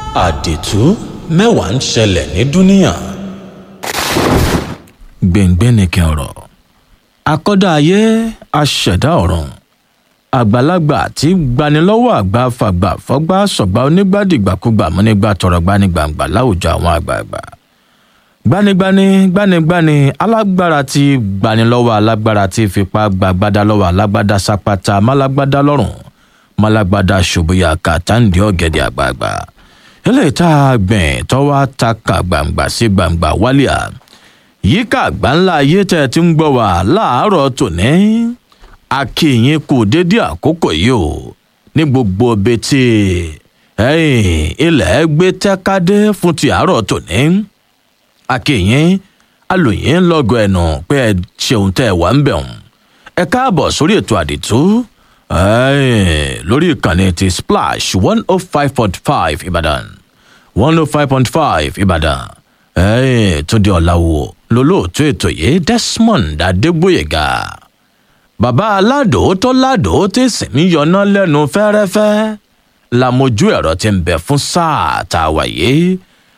àdìtú mẹ́wàá ń ṣẹlẹ̀ ní dúníà. gbẹ̀ngbẹ́ nìkan ọ̀rọ̀ akọ́dá ayé aṣẹ̀dá ọ̀run àgbàlagbà tí gbanilọ́wọ́ àgbà fàgbà fọ́gbà sọ̀gbà onígbàdìgbàkúgbà múnígbà tọrọ gbanigbàǹgbà láwùjọ àwọn àgbààgbà gbanigbani gbanigbani alágbára tí gbanilọ́wọ́ alágbára tí fipá gbàgbádá lọ́wọ́ alágbádá sápátá málágbádá lọ́rùn málágbádá ṣòbóyà kàtàǹdì ọ̀gẹ̀dẹ̀ àgbààgbà eléyìí tá a gbìn tọ́wọ́ ta ka gbàǹgbà sí gbàǹgbà wálíà yíká àgbáńlá ayé tẹ́ ẹ ti ń gbọ́ wá láàárọ̀ tòní akínyìn kù dédé àkókò yìí o ní gbogbo betí ilẹ̀ gbé tẹ́kádé fún ti àárọ̀ tòní akínyìn alòyìn lọ́gọ̀ ẹ̀nù pé ẹ ṣeun tẹ́ ẹ wà ń bẹ̀ wọ́n ẹ káàbọ̀ sórí ètò àdìtú lórí ìkànnì ti splash one oh five point five ìbàdàn one oh five point five ìbàdàn túndé ọ̀làwò lólóòtú ètò yìí desmond adégbòyèga bàbá aládò tó ládò tí sì ń yọná lẹ́nu fẹ́rẹ́fẹ́ làmójú ẹ̀rọ ti ń bẹ̀ fún sáà tá a wà yìí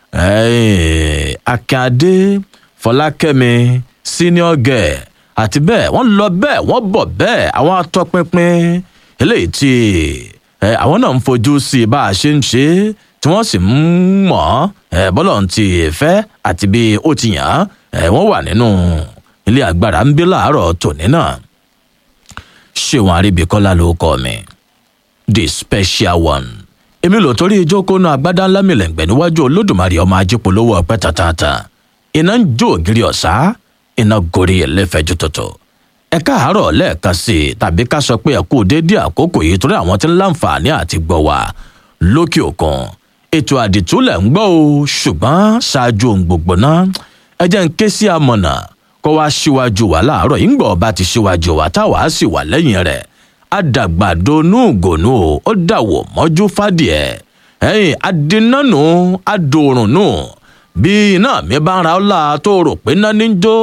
akíndé fọlákẹ́mi senior girl àti bẹ́ẹ̀ wọ́n lọ bẹ́ẹ̀ wọ́n bọ̀ bẹ́ẹ̀ àwọn atọ́pinpin eléyìí tí àwọn náà ń fojú sí bá a ṣe ń ṣe tí wọ́n sì ń mọ̀ bọ́lọ̀ ti fẹ́ àti bí ó ti yàn án wọ́n wà nínú ilé agbára ń bí láàárọ̀ tòní náà ṣéwọn àríbíkọ́lá ló kọ́ mi the special one èmi lò torí ìjókòó náà agbádá ńlá mi lẹ́ǹgbẹ́ níwájú olódùmarè ọmọ ajípolówó ọpẹ́ tàtàtà iná ń jó ògiri ọ̀sá iná gorí ẹlẹ́fẹ̀ẹ́jú tuntun ẹ káàárọ̀ lẹ́ẹ̀kan sí i tàbí ká sọ pé ẹ kú déédéé àkókò yìí torí àwọn tí ń láǹfààní àti gbọ́ wá lókè òkun ètò àdìtúlẹ̀ ń gbọ́ o ṣùgbọ́n ṣáájú ohun gbogbo náà ẹ jẹ́ ń ké sí amọ̀nà kó wá síwájú wa láàárọ̀ yìí ń gbọ́ ọba ti síwájú wa táwa sì wà lẹ́yìn rẹ̀ àdàgbàdo núùgònú ó dàwọ̀ mọ́jú fàdìẹ ẹ̀yìn adínánu adòrùnú bí iná mi bá ń ra ọ́ la tó rò pé náà ní jó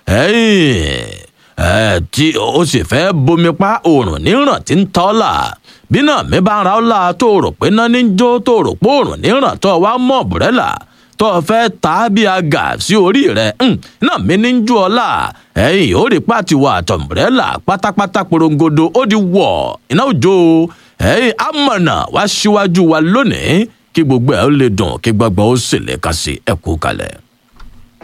ẹ̀yìn tí o sì fẹ́ bomi pa òòrùn níràn tí ń tọ́ là bí náà mi bá ń ra ọ́ la tó rò pé náà ní jó tó rò pé òòrùn níràn tó wá mọ̀ bùrẹ́là tó fẹ́ ta bí aga sí orí rẹ̀ náà mi ní ju ọlá ẹ̀yìn ó rí pàtiwọ́ àtọ̀mùrẹ́là pátápátá porongodo ó di wọ̀ iná òjò ẹ̀yìn amọ̀nà wá síwájú wa lónìí kí gbogbo ẹ̀ ó lè dùn kí gbogbo ó sì lè kà sí ẹ̀kú kalẹ̀.